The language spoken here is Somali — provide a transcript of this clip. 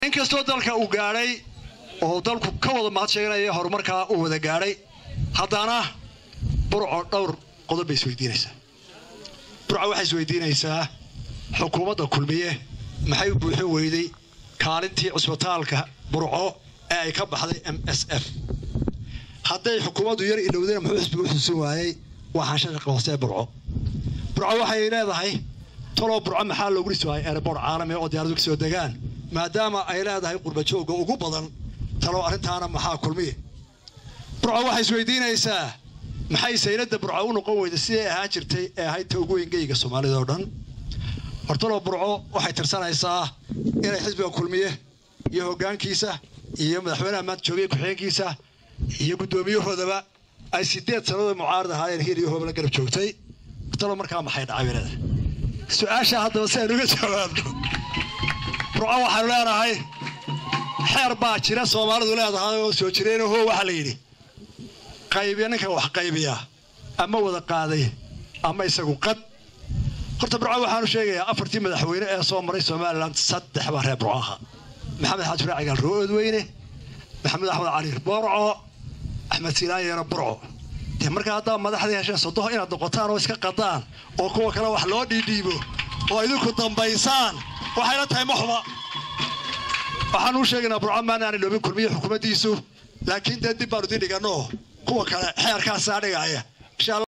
inkastoo dalka uu gaadhay oo dalku ka wada mahad sheeganaya horumarkaa uu wada gaadhay haddana burco dhowr qodob bay isweydiinaysaa burco waxay isweydiinaysaa xukuumadda kulmiye maxay u buuxin weyday kaalintii cusbitaalka burco ee ay ka baxday m s f hadday xukuumaddu yar ilowdayna muxuu xisbiga u xusuusin waayey waa xanshaqa hoose burco burco waxay leedahay toloo burco maxaa loogu dhisi waayay erebor caalami oo diyaaradu kasoo degaan maadaama ay leedahay qurbajooga ugu badan talow arrintaana maxaa kulmiye burco waxay isweydiinaysaa maxay sayladda burco u noqon weyda siday ahaan jirtay ee ahayd ta ugu weyngeyga soomaalida oo dhan hortalo burco waxay tirsanaysaa inay xisbiga kulmiye iyo hoggaankiisa iyo madaxweynaha maanta joogay ku-xigeenkiisa iyo guddoomiyahoodaba ay sideed sannadood mucaarad ahaayeen hir iyo hoobla garab joogtay hortalo markaa maxay dhacay bay leedahay su-aasha haddaba si aynu uga jawaabno burco waxaanu leenahay xeer baa jira soomaalidu leedahay oo soo jireenoo hoo waxaa la yidhi qaybiya ninka wax qaybiya ama wada qaaday ama isagu qad horta burco waxaanu sheegayaa afartii madaxweyne ee soo maray somalilan saddex baa reer burco ahaa maxamed xaaji faraaci gaal roodweyne maxamed axmed cali borco axmed siinaan yeero burco dee markaa haddaa madaxdii hesheen sodoho inaad noqotaan oo iska qadaan oo kuwa kale wax loo dhiidhiibo oo idinku dambaysaan waxayla tahay maxuba waxaan u sheegaynaa burco maanaana loobin kulmiye xukuumaddiisu laakiin dee dib baanu idin dhiganno kuwa kale xeerkaasaa dhigaya